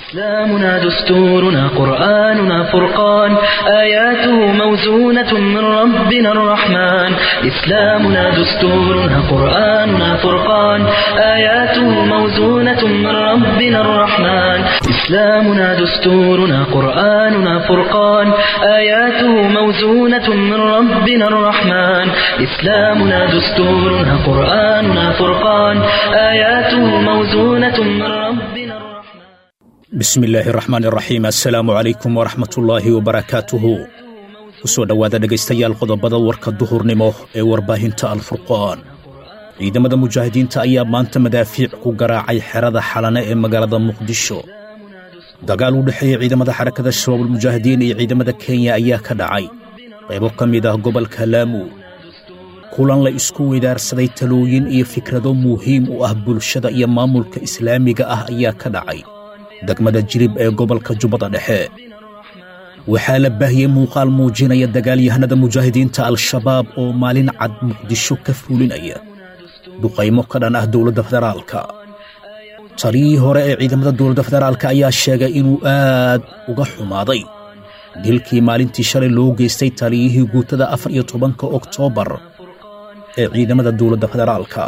إسلامنا دستورنا قرآننا فرقان آياته موزونة من ربنا الرحمن إسلامنا دستورنا قرآننا فرقان آياته موزونة من ربنا الرحمن إسلامنا دستورنا قرآننا فرقان آياته موزونة من ربنا الرحمن إسلامنا دستورنا قرآننا فرقان آياته موزونة من ربنا الرحمن bismi illaahi raxmaan iraxiim assalaamu calaykum waraxmatullaahi wabarakaatuhu ku soo dhowaada dhegaystayaal qodobada warka duhurnimo ee warbaahinta alfurqaan ciidamada mujaahidiinta ayaa maanta madaafiic ku garaacay xerada xalane ee magaalada muqdisho dagaal u dhexeeya ciidamada xarakada shabaabulmujaahidiin iyo ciidamada kenya ayaa ka dhacay qaybo ka mid ah gobolka laamu kulan la isku weydaarsaday talooyin iyo fikrado muhiim u ah bulshada iyo maamulka islaamiga ah ayaa ka dhacay degmada jirib ee gobolka jubbada dhexe waxaa la baahiyey muuqaal muujinaya dagaalyahanada mujaahidiinta al-shabaab oo maalin cad muqdisho ka fuulinaya duqaymo ka dhan ah dowladda federaalka taliyii hore ee ciidamada dowladda federaalka ayaa sheegay inuu aad uga xumaaday dilkii maalintii shalay loo geystay taliyihii guutada afar iyo tobanka oktoobar ee ciidamada dowladda federaalka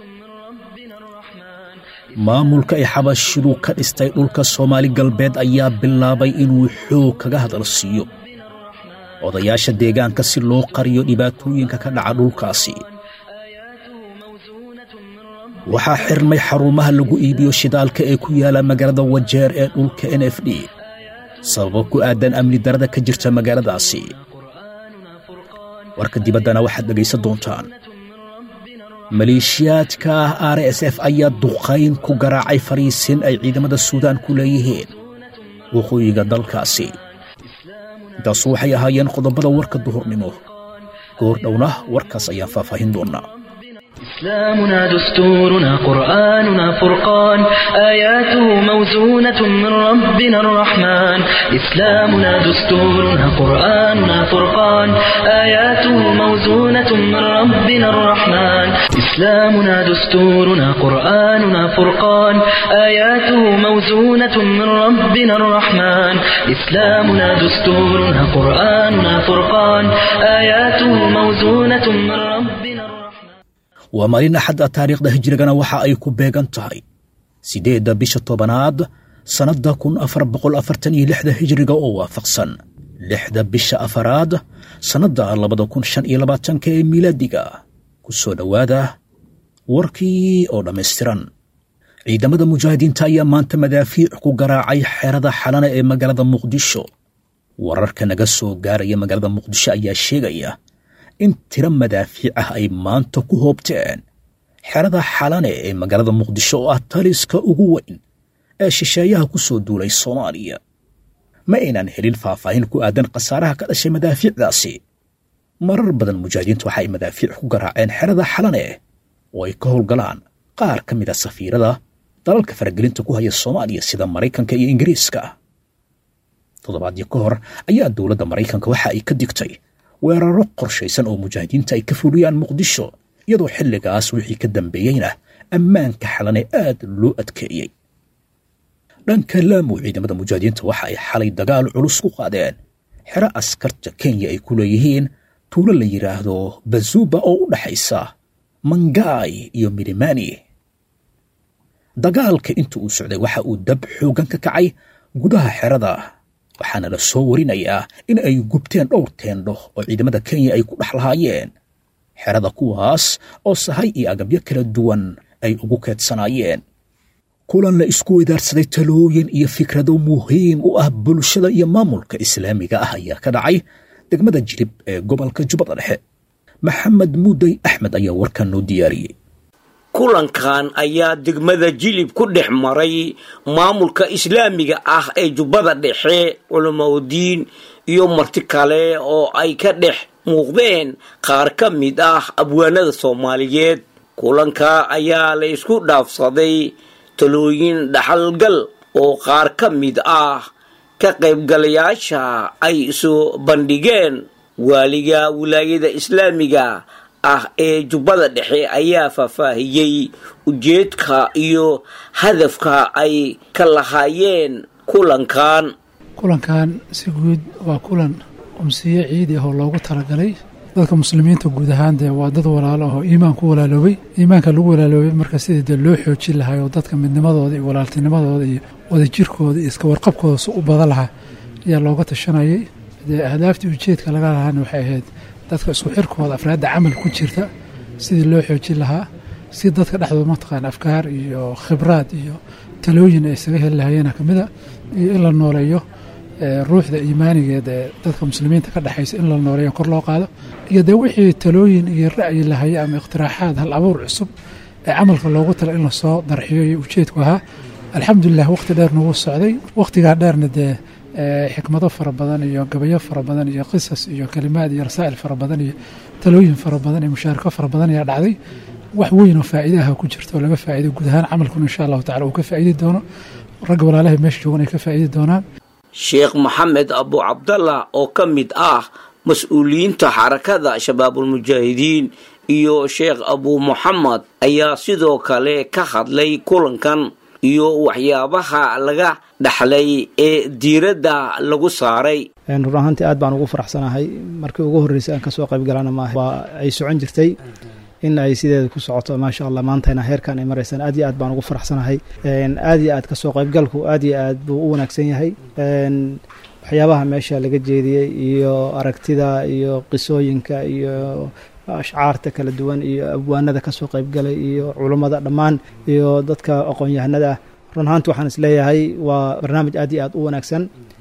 maamulka ay xabashidu ka dhistay dhulka soomaali galbeed ayaa bilaabay inuu xoog kaga hadal siiyo odayaasha deegaanka si loo qariyo dhibaatooyinka ka dhaca dhulkaasi waxaa xirmay xarumaha lagu iibiyo shidaalka ee ku yaala magaalada wajeer ee dhulka n f d sababo ku aadan amni darada ka jirta magaaladaasi warka dibaddana waxaad dhegaysan doontaan maleeshiyaadka ah r s f ayaa duqayn ku garaacay fariisin ay ciidamada suudaan ku leeyihiin waqooyiga dalkaasi intaasu waxay ahaayeen qodobada warka duhurnimo goor dhowna warkaas ayaan faahfaahin doonnaa إسلامنا دستورنا قرآننا فرقان آياته موزونة من ربنا الرحمن إسلامنا دستورنا قرآننا فرقان آياته موزونة من ربنا الرحمن إسلامنا دستورنا قرآننا فرقان آياته موزونة من ربنا الرحمن إسلامنا دستورنا قرآننا فرقان آياته موزونة من ربنا الرحمن waa maalin axadda taariikhda hijrigana waxa ay ku beegan tahay siddeedda bisha tobanaad sannadda kun afar boqol afartan iyo lixda hijriga oo waafaqsan lixda bisha afaraad sannadda labada kun shan iyo labaatanka ee miilaadiga ku soo dhowaada warkii oo dhammaystiran ciidamada mujaahidiinta ayaa maanta madaafiic ku garaacay xerada xalana ee magaalada muqdisho wararka naga soo gaaraya magaalada muqdisho ayaa sheegaya in tiro madaafiic ah ay maanta ku hoobteen xerada xalane ee magaalada muqdisho oo ah taliska ugu weyn ee shisheeyaha ku soo duulay soomaaliya ma aynan helin faahfaahin ku aadan khasaaraha ka dhashay madaafiicdaasi marar badan mujaahidiinta waxa ay madaafiic ku garaaceen xerada xalane oo ay ka howlgalaan qaar ka mid a safiirada dalalka faragelinta ku haya soomaaliya sida maraykanka iyo ingiriiska toddobaadyo ka hor ayaa dowladda maraykanka waxa ay ka digtay weeraro qorshaysan oo mujaahidiinta ay ka fuliyaan muqdisho iyadoo xilligaas wixii ka dambeeyeyna ammaanka xalane aad loo adkeeyey dhanka laamu ciidamada mujaahidiinta waxa ay xalay dagaal culus ku qaadeen xero askarta kenya ay ku leeyihiin tuulo la yidhaahdo bazuba oo u dhaxaysa mangaay iyo mirimani dagaalka inta uu socday waxa uu dab xooggan ka kacay gudaha xerada waxaana la soo warinayaa in ay gubteen dhowr teendho oo ciidamada kenya ay ku dhex lahaayeen xerada kuwaas oo sahay iyo agabyo kala duwan ay ugu keedsanaayeen kulan la isku weydaarsaday talooyin iyo fikrado muhiim u ah bulshada iyo maamulka islaamiga ah ayaa ka dhacay degmada jirib ee gobolka jubbada dhexe maxamed muudey axmed ayaa warkan noo diyaariyey kulankan ayaa degmada jilib ku dhex maray maamulka islaamiga ah ee jubbada dhexe culamaudiin iyo marti kale oo ay ka dhex muuqdeen qaar ka mid ah abwaanada soomaaliyeed kulanka ayaa la isku dhaafsaday talooyin dhaxalgal oo qaar ka mid ah ka qaybgalayaasha ay soo bandhigeen waaliga wilaayada islaamiga ah ee jubbada dhexe ayaa faahfaahiyey ujeedka iyo hadafka ay ka lahaayeen kulankan kulankan si guud waa kulan umsiyo ciidi ah oo loogu talagalay dadka muslimiinta guud ahaan dee waa dad walaalo ah oo iimaan ku walaaloobay iimaanka lagu walaaloobay marka sidii dee loo xoojin lahaa oo dadka midnimadooda iyo walaaltinimadooda iyo wadajirkooda iyo iska warqabkooda si u badan lahaa ayaa looga tashanayay dee ahdaaftii ujeedka laga lahaana waxay ahayd dadka isku xirkooda afraadda camal ku jirta sidii loo xoojin lahaa si dadka dhexdooda mataqaana afkaar iyo khibraad iyo talooyin ay isaga heli lahayeena ka mid a iyo in la nooleeyo ruuxda iimaanigeed ee dadka muslimiinta ka dhexaysa in la nooleeyo kor loo qaado iyo dee wixii talooyin iyo ra'yi lahaye ama iqtiraaxaad hal abuur cusub ee camalka loogu tala in lasoo darxiyo iyo ujeedku ahaa alxamdulilah waqti dheer nagu socday waqtigaa dheerna dee xikmado fara badan iyo gabayo fara badan iyo qisas iyo kalimaad iyo rasaa'il fara badan iyo talooyin fara badan iyo mushaarako fara badan ayaa dhacday wax weyn oo faa'iide aha ku jirta oo laga faa'iiday guud ahaan camalkuna insha allahu tacala uu ka faa'iidi doono ragga walaalahay meesha joogan ay ka faa'iidi doonaan sheekh maxamed abu cabdallah oo ka mid ah mas-uuliyiinta xarakada shabaabulmujaahidiin iyo sheekh abu muxamed ayaa sidoo kale ka hadlay kulankan iyo waxyaabaha laga dhaxlay ee diiradda lagu saaray run ahaantii aad baan ugu faraxsanahay markii ugu horreysay aan kasoo qayb galana maaha waa ay socon jirtay in ay sideeda ku socoto maasha allah maantayna heerkan ay maraysaan aad iyo aad baan ugu faraxsanahay aad iyo aad kasoo qaybgalku aad iyo aad buu u wanaagsan yahay waxyaabaha meesha laga jeediyey iyo aragtida iyo qisooyinka iyo ashcaarta kala duwan iyo abwaanada kasoo qaybgalay iyo culummada dhammaan iyo dadka aqoon-yahanada ah run ahaantii waxaan isleeyahay waa barnaamij aad iyo aad u wanaagsan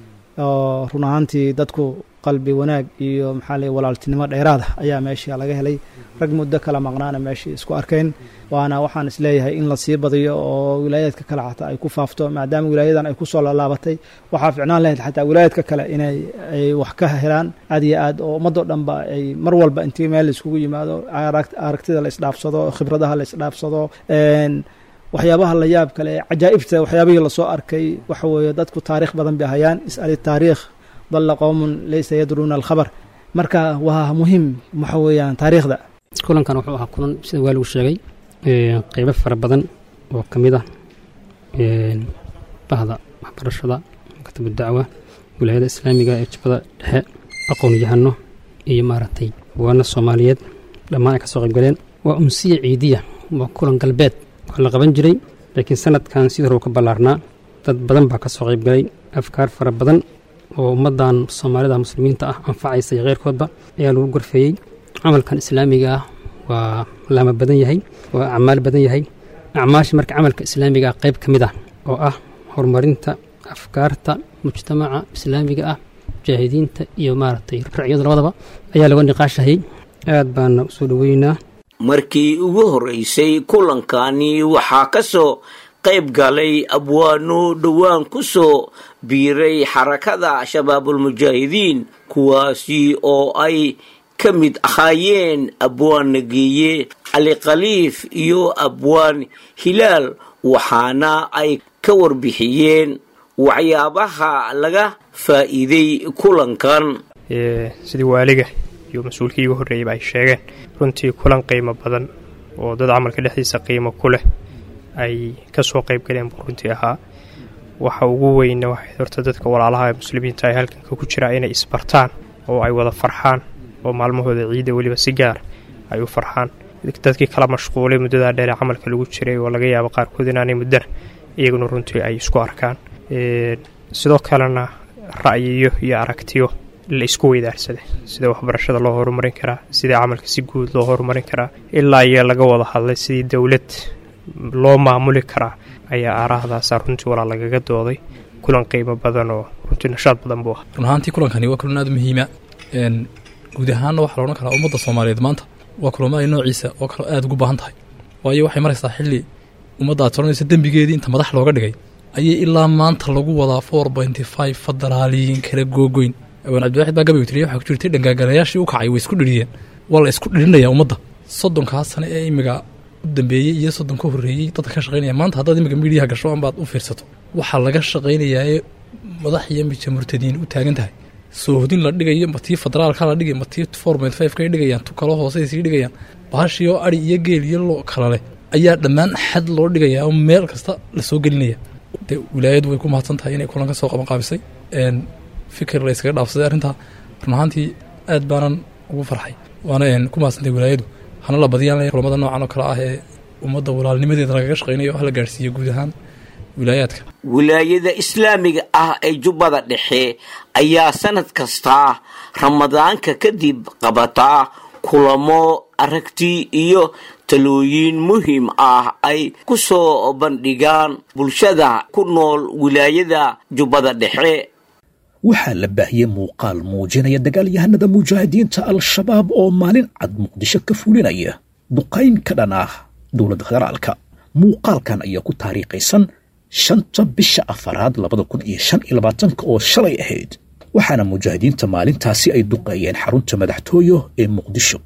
oo run ahaantii dadku qalbi wanaag iyo maxaa ley walaaltinimo dheeraada ayaa meesha laga helay rag muddo kala maqnaana meeshai isku arkeen waana waxaan isleeyahay in la sii badiyo oo wilaayaadka kale xataa ay ku faafto maadaama wilaayadan ay kusoo laalaabatay waxaa ficnaan lahayd xataa wilaayaadka kale inay ay wax ka helaan aad iyo aad oo ummadoo dhanba ay mar walba intii meel laiskugu yimaado aragtida la isdhaafsado khibradaha la isdhaafsado waxyaabaha la yaab kale cajaa'ibta waxyaabihii lasoo arkay waxa weeye dadku taariikh badan bay hayaan is'ali taariikh dalla qowmun laysa yadruuna alkhabar marka waa muhiim waxa weeyaan taariikhda kulankan wuxuu ahaa kulan sida waa lagu sheegay qeybo fara badan oo ka mid ah bahda waxbarashada maktabu dacwa wilaayada islaamiga ee jubbada dhexe aqoon yahano iyo maaragtay waana soomaaliyeed dhammaan ay ka soo qaybgaleen waa umsiya ciidiya waa kulan galbeed waa la qaban jiray laakiin sanadkan sidii hore u ka ballaarnaa dad badan baa ka soo qaybgalay afkaar fara badan oo ummaddan soomaalida muslimiinta ah anfacaysa iyo keyrkoodba ayaa lagu gorfeeyey camalkan islaamiga ah waa laama badan yahay waa acmaal badan yahay acmaasha marka camalka islaamiga ah qayb ka mid ah oo ah horumarinta afkaarta mujtamaca islaamiga ah mujaahidiinta iyo maaragtay racyada labadaba ayaa laga niqaashahayay aad baana usoo dhoweynaa markii ugu horreysay kulankani waxaa ka soo qayb galay abwaano dhowaan ku soo biiray xarakada shabaabulmujaahidiin kuwaasi oo ay ka mid ahaayeen abwaan nageeye cali khaliif iyo abwaan hilaal waxaana ay ka warbixiyeen waxyaabaha laga faa'iiday kulankan sidii waaliga iyo mas-uulkii igu horreeyayba ay sheegeen runtii kulan qiimo badan oo dad camalka dhexdiisa qiimo ku leh ay ka soo qayb galeen buu runtii ahaa waxa ugu weyna waxay horta dadka walaalaha ee muslimiinta ay halkanka ku jiraa inay isbartaan oo ay wada farxaan oo maalmahooda ciidda weliba si gaar ay u farxaan dadkii kala mashquulay muddadaa dheer ee camalka lagu jiray oo laga yaabo qaarkood inaanay muddana iyaguna runtii ay isku arkaan sidoo kalena ra'yiyo iyo aragtiyo la isku weydaarsaday sida waxbarashada loo horumarin karaa sidai camalka si guud loo horumarin karaa ilaa iyo laga wada hadlay sidii dowlad loo maamuli karaa ayaa aaraahdaasa runtii walaa lagaga dooday kulan qiimo badan oo runtii nashaad badan buu ah run ahaantii kulankani waa kulan aad muhiima guud ahaanna waxaa loodhan karaa ummadda soomaaliyeed maanta waa kulamada noociisa oo kale aad ugu baahan tahay waayo waxay maraysaa xilli ummadda aad soranaysa dembigeedii inta madax looga dhigay ayay ilaa maanta lagu wadaa four pointy five federaaliyiin kala googoyn awaan cabdiwaxid baa gabaygu tiriya waxaa ku jirtay dhangaagalayaashii u kacay way isku dhiriyeen waa la isku dhirinayaa ummadda soddonkaa sane ee imiga u dambeeyey iyo soddon ka horreeyey dadka ka shaqaynaya maanta haddaad imiga midiyaha gasho ambaad u fiirsato waxaa laga shaqaynayaa ee madax iyo mija murtadiin u taagan tahay soohodin la dhigayo ma tii federaalka la dhigay ma tii four point five kay dhigayaan tu kalo hoosey sii dhigayaan baashii oo ari iyo geel iyo lo kala leh ayaa dhammaan xad loo dhigayaa oo meel kasta la soo gelinaya dee wilaayadu way ku mahadsan tahay inay kulan ka soo qaban qaabisay fikir la yskaga dhaafsaday arrintaa run ahaantii aad baanan ugu farxay waana ku mahadsantahay wilaayadu hana la badiyaan kulamada noocan oo kale ah ee ummadda walaalnimadeeda lagaga shaqaynayo hala gaarhsiiyo guud ahaan wilaayaadka wilaayada islaamiga ah ee jubbada dhexe ayaa sanad kasta ramadaanka kadib qabataa kulamo aragti iyo talooyin muhiim ah ay ku soo bandhigaan bulshada ku nool wilaayada jubbada dhexe waxaa la baahiyey muuqaal muujinaya dagaalyahanada mujaahidiinta al-shabaab oo maalin cad muqdisho ka fulinaya duqayn ka dhan ah dowladda federaalka muuqaalkan ayaa ku taariikhaysan shanta bisha afaraad labada kun iyo shan iyo labaatanka oo shalay ahayd waxaana mujaahidiinta maalintaasi ay duqeeyeen xarunta madaxtooyo ee muqdisho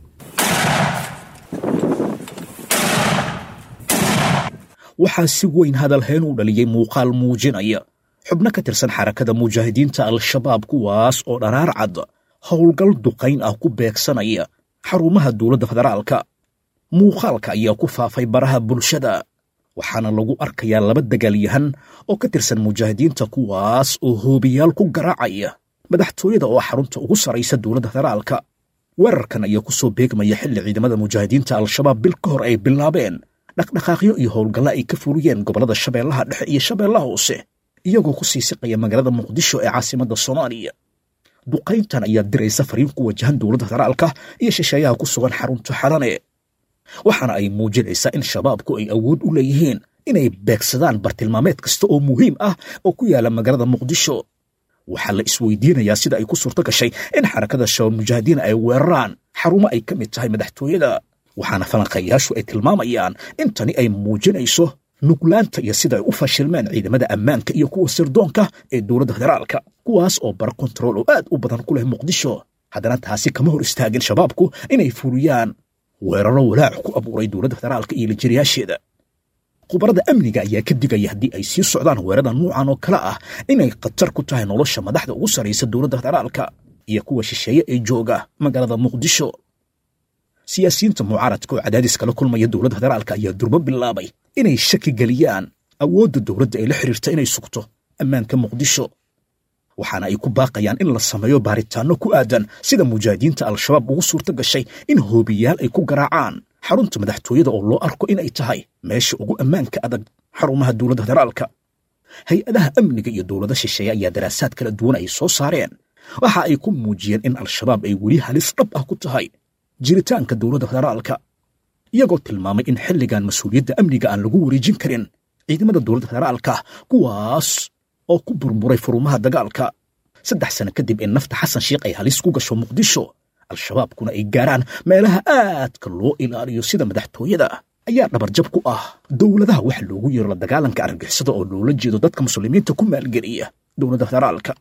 waxaa si weyn hadalheen u dhaliyey muuqaal muujinaya xubno ka tirsan xarakada mujaahidiinta al-shabaab kuwaas oo dharaar cad howlgal duqayn ah ku beegsanaya xarumaha dowladda federaalka muuqaalka ayaa ku faafay baraha bulshada waxaana lagu arkayaa laba dagaalyahan oo ka tirsan mujaahidiinta kuwaas oo hoobiyaal ku garaacaya madaxtooyada oo xarunta ugu saraysa dowladda federaalka weerarkan ayaa ku soo beegmaya xilli ciidamada mujaahidiinta al-shabaab bil ka hor ay bilaabeen dhaqdhaqaaqyo iyo howlgalla ay ka fuliyeen gobollada shabeellaha dhexe iyo shabeellaha hoose iyagoo ku sii siqaya magaalada muqdisho ee caasimadda soomaaliya duqayntan ayaa diraysa fariin ku wajahan dowladda federaalka iyo shisheeyaha ku sugan xarunta xarane waxaana ay muujinaysaa in shabaabku ay awood u leeyihiin inay beegsadaan bartilmaameed kasta oo muhiim ah oo ku yaala magaalada muqdisho waxaa la isweydiinayaa sida ay ku suurto gashay in xarakada shabaab mujaahidiin ay weeraraan xarumo ay ka mid tahay madaxtooyada waxaana falanqayaashu ay tilmaamayaan in tani ay muujinayso nuglaanta iyo sida ay u fashilmeen ciidamada ammaanka iyo kuwa sirdoonka ee dowladda federaalka kuwaas oo bara kontarool oo aad u badan ku leh muqdisho haddana taasi kama hor istaagin shabaabku inay fuliyaan weeraro walaac ku abuuray dowladda federaalka iyo lijiriyaasheeda khubarada amniga ayaa ka digaya haddii ay sii socdaan weerada nuucan oo kale ah inay khatar ku tahay nolosha madaxda ugu sarraysa dowladda federaalka iyo kuwa shisheeye ee jooga magaalada muqdisho siyaasiyiinta mucaaradka oo cadaadis kala kulmaya dowladda federaalka ayaa durbo bilaabay inay shaki geliyaan awoodda dowladda ee la xiriirta inay sugto ammaanka muqdisho waxaana ay ku baaqayaan in la sameeyo baaritaanno ku aadan sida mujaahidiinta al-shabaab ugu suurto gashay in hoobiyaal ay ku garaacaan xarunta madaxtooyada oo loo arko inay tahay meesha ugu ammaanka adag xarumaha dowladda federaalka hay-adaha amniga iyo dowlada shisheeye ayaa daraasaad kala duwan ay soo saareen waxa ay ku muujiyeen in al-shabaab ay weli halis dhab ah ku tahay jiritaanka dowladda federaalka iyagoo tilmaamay in xilligan mas-uuliyadda amniga aan lagu wareejin karin ciidamada dowladda federaalka kuwaas oo ku burburay furumaha dagaalka saddex sano kadib in nafta xasan sheikh ay halis ku gasho muqdisho al-shabaabkuna ay gaaraan meelaha aadka loo ilaaliyo sida madaxtooyada ayaa dhabarjab ku ah dowladaha wax loogu yeero la dagaalanka argagixisada oo loola jeedo dadka muslimiinta ku maalgeliya dowladda federaalka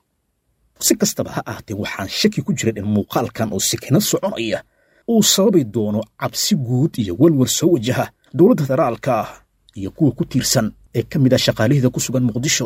si kastaba ha ahaatee waxaan shaki ku jiran in muuqaalkan oo sikino soconaya uu sababi doono cabsi guud iyo walwal soo wajaha dowladda federaalka iyo kuwa ku tiirsan ee ka mid ah shaqaalihida ku sugan muqdisho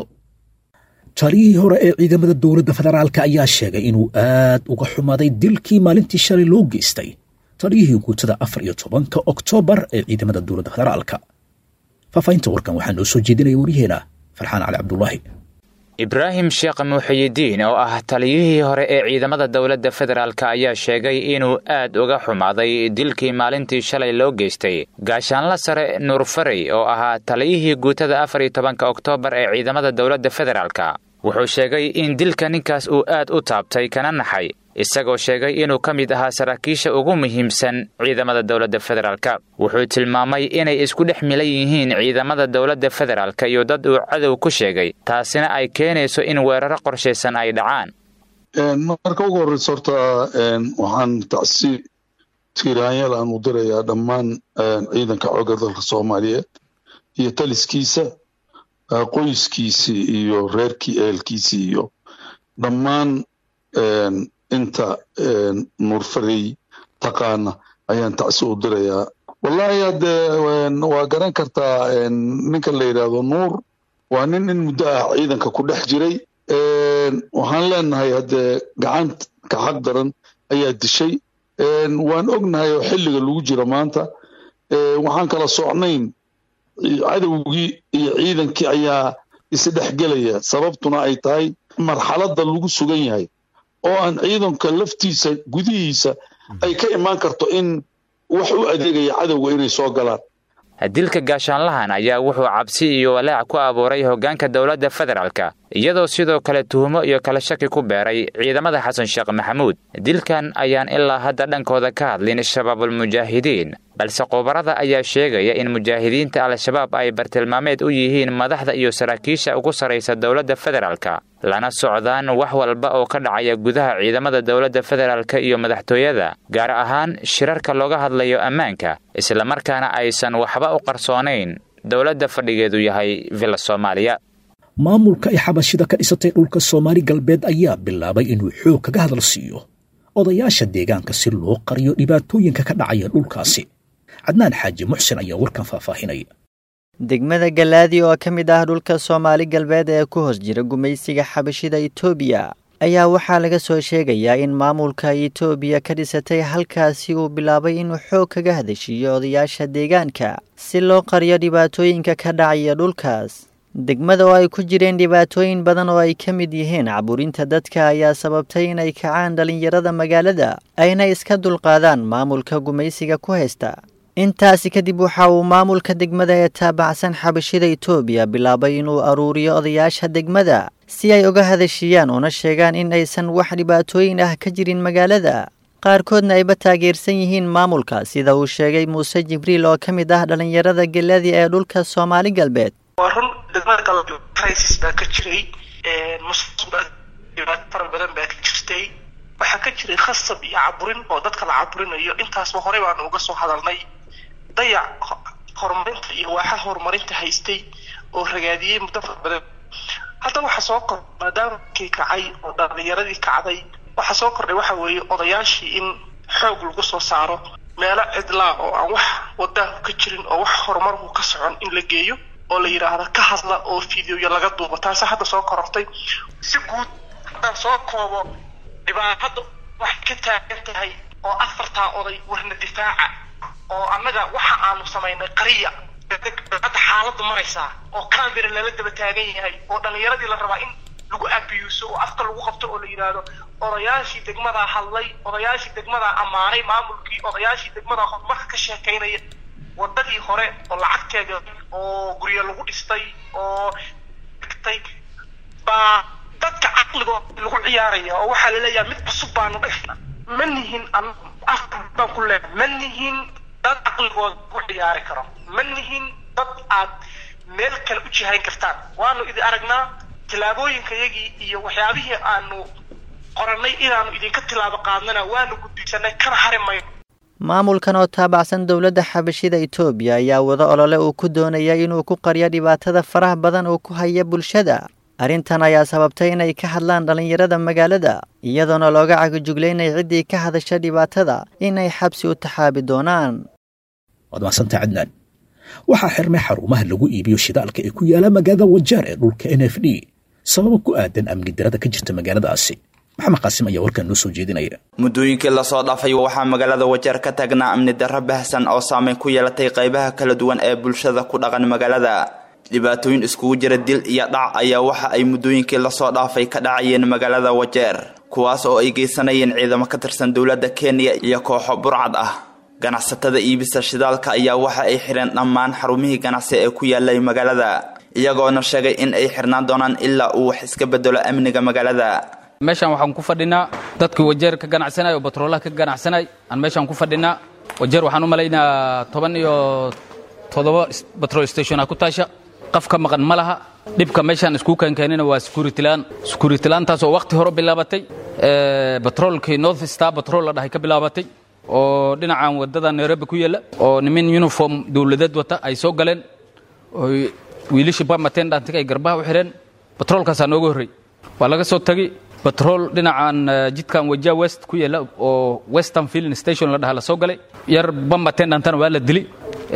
taliyihii hore ee ciidamada dowladda federaalka ayaa sheegay inuu aad uga xumaaday dilkii maalintii shalay loo geystay taliyihii guutada afar iyo tobanka oktoobar ee ciidamada dowladda federaalka faahfaahinta warkan waxaa noo soo jeedinaya waryaheena farxaan cali cabdulaahi ibraahim sheekh muuxiyidiin oo ah taliyihii hore ee ciidamada dowladda federaalk ayaa sheegay inuu aad uga xumaaday dilkii maalintii shalay loo geystay gaashaanla sare nuur farey oo ahaa taliyihii guutada afar iyo tobanka oktoobar ee ciidamada dowladda federaalk wuxuu sheegay in dilka ninkaas uu aad u taabtay kana naxay isagoo sheegay inuu ka mid ahaa saraakiisha ugu muhiimsan ciidamada dowladda federaalk wuxuu tilmaamay inay isku dhex milan yihiin ciidamada dowladda federaalk iyo dad uu cadow ku sheegay taasina ay keenayso in weeraro qorshaysan ay dhacaan marka ugu horreysa horta waxaan tacsi tiiraanyal aan u dirayaa dhammaan ciidanka xoogga dalka soomaaliyeed iyo taliskiisa qoyskiisii iyo reerkii ehelkiisii iyo dhammaan inta nuurfarey taqaana ayaan tacsi u dirayaa wallahi haddee waa garan kartaa ninka la yidhaahdo nuur waa nin in muddo ah ciidanka ku dhex jiray waxaan leenahay haddee gacanta xaq daran ayaa dishay waan ognahay oo xilliga lagu jiro maanta waxaan kala socnayn cadowgii iyo ciidankii ayaa isdhexgelaya sababtuna ay tahay marxaladda lagu sugan yahay oo aan ciidanka laftiisa gudihiisa ay ka imaan karto in wax u adeegaya cadowga inay soo galaan dilka gaashaanlahan ayaa wuxuu cabsi iyo walaac ku abuuray hoggaanka dowladda federaalka iyadoo sidoo kale tuhumo iyo kala shaki ku beeray ciidamada xasan sheekh maxamuud dilkan ayaan ilaa hadda dhankooda ka hadlin shabaabulmujaahidiin balse khubarada ayaa sheegaya in mujaahidiinta al-shabaab ay bartilmaameed u yihiin madaxda iyo saraakiisha ugu sarraysa dowladda federaalka lana socdaan wax walba oo ka dhacaya gudaha ciidamada dowladda federaalka iyo madaxtooyada gaar ahaan shirarka looga hadlayo ammaanka islamarkaana aysan waxba u qarsoonayn dowladda fadhigeedu yahay villa soomaaliya maamulka ay xabashida ka dhisatay dhulka soomaali galbeed ayaa bilaabay inuu xoog kaga hadal siiyo odayaasha deegaanka si loo qariyo dhibaatooyinka ka dhacaya dhulkaasi cadnaan xaaji muxsin ayaa warkan faahfaahinaya degmada galaadi oo ka mid ah dhulka soomaali galbeed ee ku hoos jira gumaysiga xabashida itoobiya ayaa waxaa laga soo sheegayaa in maamulka itoobiya ka dhisatay halkaasi uu bilaabay inuu xoog kaga hadashiiyo odayaasha deegaanka si loo qariyo dhibaatooyinka ka dhacaya dhulkaas degmada oo ay ku jireen dhibaatooyin badan oo ay ka mid yihiin caburinta dadka ayaa sababtay inay kacaan dhallinyarada magaalada ayna iska dulqaadaan maamulka gumaysiga ku haysta intaasi kadib waxa uu maamulka degmada ee taabacsan xabashida itoobiya bilaabay inuu aruuriyo odayaasha degmada si ay uga hadashiiyaan una sheegaan in aysan wax dhibaatooyin ah ka jirin magaalada qaarkoodna ayba taageersan yihiin maamulka sida uu sheegay muuse jibriil oo ka mid ah dhallinyarada geladi ee dhulka soomaali galbeed waa run degmada galbeed crisis baa ka jiray musuq baa dhibaato fara badan baa ka jirtay waxaa ka jiray khasab iyo caburin oo dadka la caburinayo intaasba horey baanu uga soo hadalnay dayac horumarinta iyo waaxa horumarinta haystay oo ragaadiyey muddo fara badan hadda waxaa soo kor maadaama kii kacay oo dhalinyaradii kacday waxaa soo kordhay waxa weeye odayaashii in xoog lagu soo saaro meelo cidlaa oo aan wax wadaahu ka jirin oo wax horumarku ka socon in la geeyo oo la yidhaahdo ka hadla oo fideoya laga duubo taasa hadda soo korortay si guud haddaan soo koobo dhibaatada waxay ka taagan tahay oo afartaa oday warna difaaca oo annaga waxa aanu samaynay qariya hadda xaaladdu maraysaa oo camera lala daba taagan yahay oo dhallinyaradii la rabaa in lagu abiyuuso oo afka lagu qabto oo la yidhaahdo odayaashii degmadaa hadlay odayaashii degmadaa ammaanay maamulkii odayaashii degmadaa horumarka ka sheekaynaya wadadii hore oo lacagteeda oo guryo lagu dhistay oo dhigtay baa dadka caqligooda lagu ciyaaraya oo waxaa laleeyahay mid cusub baanu dhifna ma nihin baan ku leehay ma nihin dad caqligooda lagu ciyaari karo ma nihin dad aad meel kale u jihayn kartaan waanu idin aragnaa tillaabooyinkayagii iyo waxyaabihii aanu qorannay inaanu idinka tilaabo qaadnana waanu gudbisanay kana hari mayno maamulkan oo taabacsan dowladda xabashida itoobiya ayaa wada olole uu ku doonaya inuu ku qariyo dhibaatada faraha badan uu ku haya bulshada arrintan ayaa sababtay inay ka hadlaan dhallinyarada magaalada iyadoona looga cagajuglaynay ciddii ka hadasha dhibaatada inay xabsi u taxaabi doonaan waad mahadsantaa cadnaan waxaa xirmay xarumaha lagu iibiyo shidaalka ee ku yaala magaalada wajaar ee dhulka n f d sababo ku aadan amni darada ka jirta magaaladaasi maxamed qaasim ayaa warkan noo soo jeedinaya muddooyinkii lasoo dhaafay waxaa magaalada wajeer ka taagnaa amni darro bahsan oo saameyn ku yeelatay qaybaha kala duwan ee bulshada ku dhaqan magaalada dhibaatooyin iskugu jira dil iyo dhac ayaa waxa ay muddooyinkii lasoo dhaafay ka dhacayeen magaalada wajeer kuwaas oo ay geysanayeen ciidamo ka tirsan dowladda kenya iyo kooxo burcad ah ganacsatada iibisa shidaalka ayaa waxa ay xidheen dhammaan xarumihii ganacsi ee ku yaalay magaalada iyagoona sheegay in ay xirnaan doonaan ilaa uu wax iska bedelo amniga magaalada meeshaan waxaan ku fadhinaa dadkii wajeer ka ganacsanay oo batroolaha ka ganacsanay aan meeshaan ku fadhinaa wajeer waxaan u malaynaa toban iyo toddoba batrol stationa ku taasha qaf ka maqan ma laha dhibka meeshaan isku keenkeenina waa securitylaan securitylaantaas oo waqti hore bilaabatay batroolkii north star batrol la dhahay ka bilaabatay oo dhinacan wadada nairobi ku yaalla oo nimin uniform dowladeed wata ay soo galeen oo wiilashii bamatendantiga ay garbaha u xidheen batroolkaasaa nooga horrey waa laga soo tagi batrool dhinacan jidkan wajaa west ku yaalla oo western filling station la dhaha la soo galay yar bamatendantan waa la dili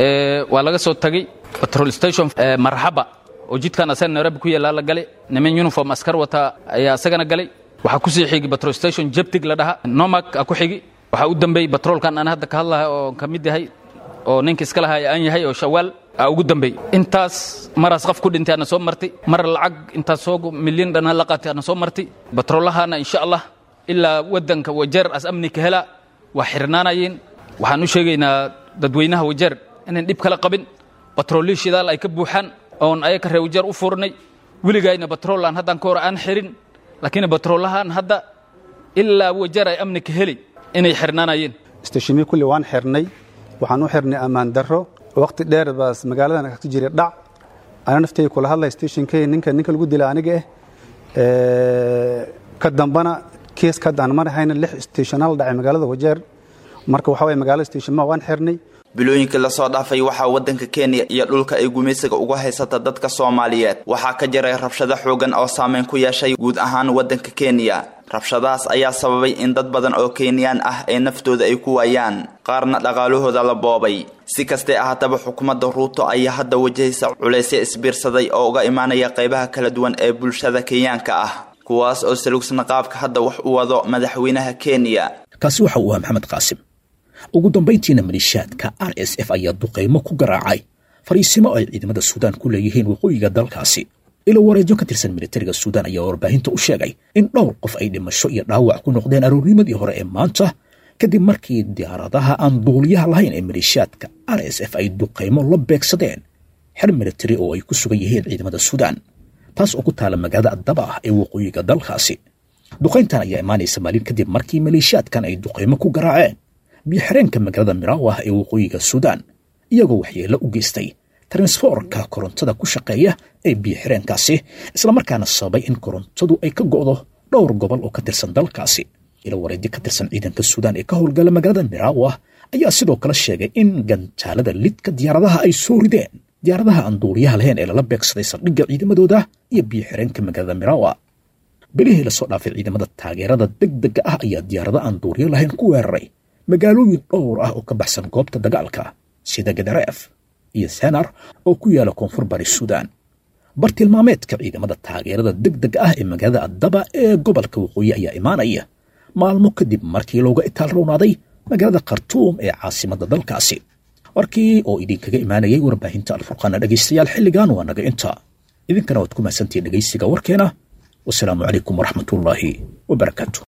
waa laga soo tagay batrol station marxaba oo jidkan asaga nairobi ku yaalla la galay niman uniform askar wata ayaa asagana galay waxaa kusii xigi batrol station jeptig la dhaha nomak a ku xigi waxaa u dambeeyey batroolkan aan hadda ka hadlahay oo ka mid yahay oo ninka iska lahay aan yahay oo shawaal aa ugu dambey intaas maraas qof ku dhintay ana soo martay mar lacag intaas soo milyan dhana la qaatay ana soo martay batroolahana insha allah ilaa waddanka wajeer as amni ka hela waa xirnaanayeen waxaan u sheegaynaa dadweynaha wajeer inaan dhib kala qabin batroolii shidaal ay ka buuxaan oon ayaka reer wajeer u furnay weligayna batroolaan haddaan ka hor aan xirin laakiin batroolahaan hadda ilaa wajeer ay amni ka heli inay xirnaanayeen istashimi kulli waan xirnay waxaan u xirnay ammaan darro waqti dheer baas magaaladan ka jiray dhac ana naftay kula hadlay stationkay ninka ninka lagu dilay aniga eh ka dambana kees ka daan mar hayna lix stational dhacay magaalada wajeer marka waxa waye magaalada station ma waan xirnay bilooyinkii lasoo dhaafay waxaa waddanka kenya iyo dhulka ay gumaysiga uga haysata dadka soomaaliyeed waxaa ka jiray rabshado xoogan oo saameyn ku yeeshay guud ahaan waddanka kenya rabshadahaas ayaa sababay in dad badan oo kenyaan ah ee naftooda ay ku waayaan qaarna dhaqaalahooda la boobay si kastee ahaataba xukuumadda ruuto ayaa hadda wajahaysa culaysya isbiirsaday oo uga imaanaya qaybaha kala duwan ee bulshada kenyaanka ah kuwaas oo salugsan qaabka hadda wax u wado madaxweynaha kenya kaasi waxa uu ahaa maxamed qaasim ugu dambayntiina maliishaadka r s f ayaa duqaymo ku garaacay fariisimo ay ciidamada suudaan ku leeyihiin waqooyiga dalkaasi ilo wareedyo ka tirsan militariga suudaan ayaa warbaahinta u sheegay in dhowr qof ay dhimasho iyo dhaawac ku noqdeen aroornimadii hore ee maanta kadib markii diyaaradaha aan duuliyaha lahayn ee maliishaadka r s f ay duqaymo la beegsadeen xer militari oo ay ku sugan yihiin ciidamada suudaan taas oo ku taala magaalada addaba ah ee waqooyiga dalkaasi duqayntan ayaa imaanaysa maalin kadib markii maliishaadkan ay duqaymo ku garaaceen biyoxireenka magaalada miraawah ee waqooyiga suudaan iyagoo waxyeello u geystay transforka korontada ku shaqeeya ee biyoxireenkaasi islamarkaana sababay in korontadu ay ka go'do dhowr gobol oo ka tirsan dalkaasi ilo wareedyo ka tirsan ciidanka suudaan ee ka howlgala magaalada miraawah ayaa sidoo kale sheegay in gantaalada lidka diyaaradaha ay soo rideen diyaaradaha aan duuliyaha lahayn ee lala beegsaday saldhigga ciidamadooda iyo biyoxireenka magaalada miraawa bilihii lasoo dhaafay ciidamada taageerada degdega ah ayaa diyaarada aan duuliyo lahayn ku weeraray magaalooyin dhowr ah oo ka baxsan goobta dagaalka sida gadareef iyo senar oo ku yaala koonfur bari suudaan bartilmaameedka ciidamada taageerada degdega ah ee magaalada addaba ee gobolka waqooyi ayaa imaanaya maalmo kadib markii looga itaal rownaaday magaalada khartuum ee caasimadda dalkaasi warkii oo idinkaga imaanayay warbaahinta alfurqaana dhegaystayaal xilligan waa naga inta idinkana waad ku mahadsantihiin dhegaysiga warkeena wasalaamu calaykum waraxmatullaahi wabarakaatu